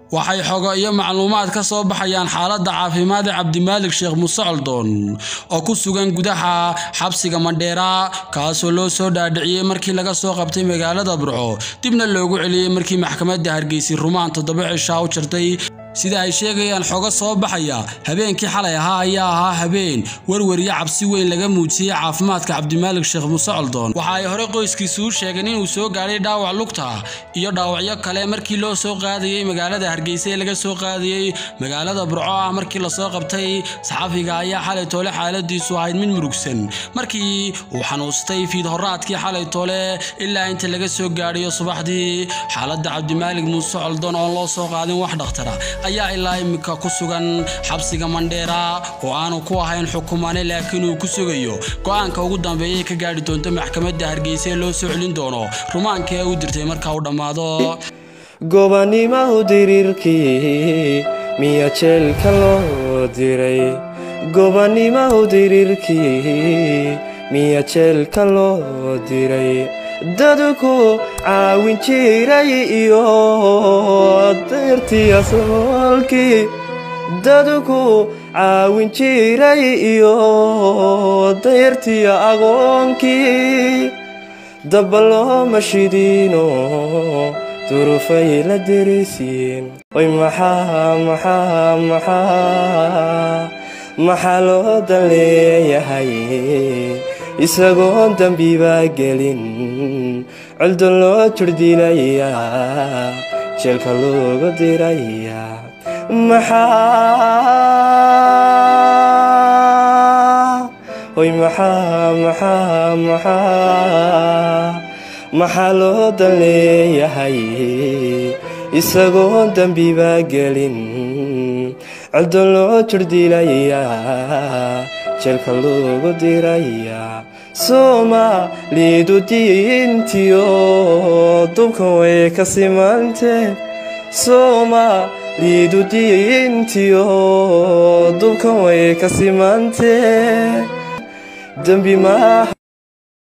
waxay xogo iyo macluumaad ka soo baxayaan xaaladda caafimaad ee cabdimaalig sheekh muuse coldoon oo ku sugan gudaha xabsiga mandheera kaasoo loo soo dhaadhiciyey markii laga soo qabtay magaalada burco dibna loogu celiyey markii maxkamadda hargeysa rumaan toddoba cishaa u jirtay sida ay sheegayaan xogo soo baxaya habeenkii xalay ahaa ayaa ahaa habeen werweriyo cabsi weyn laga muujiyey caafimaadka cabdimaalig sheekh muuse coldoon waxa ay horey qoyskiisu u sheegeen inuu soo gaadhay dhaawac lugta iyo dhaawacyo kale markii loo soo qaadayey magaalada hargeysa ee laga soo qaadayey magaalada burco ah markii lasoo qabtay saxafiga ayaa xalay toole xaaladiisu ahayd mid murugsan markii uu xanuustay fiid horaadkii xalay toole ilaa inta laga soo gaadhayo subaxdii xaaladda cabdimaalig muuse coldoon oon loo soo qaadin wax dhakhtara ayaa ilaa imika ku sugan xabsiga mandheera oo aanu ku ahayn xukumane laakiin uu ku sugayo go-aanka ugu dambeeyay ka gaadhi doonto maxkamadda hargeysa ee loo soo celin doono rumaanka ee u dirtay marka uu dhammaado gobanimahu diriirkii miya jeelka loo diray gobanimahu diriirkii miya jeelka loo diray dadku caawin jiray iyo deyrtii asoolkii dadku caawin jiray iyo dayrtii agoonkii daba looma shidiino durufay la derisiin oy maxaa maxaa maxaa maxaa loo dan leeyahay isagoon dembibaa gelin coldon loo jordhilayaa jeelka looga dirayaa maxaa oy maxaa maxaa maxaa maxaa loo dan leeyahay isagoon dembibaa gelin coldon loo jordhilayaa jeelka loogu dirayaa soomaalidu diintiyo dubkan way ka simantee soomaalidu diintiyo dubkan way ka simantee dembi maaha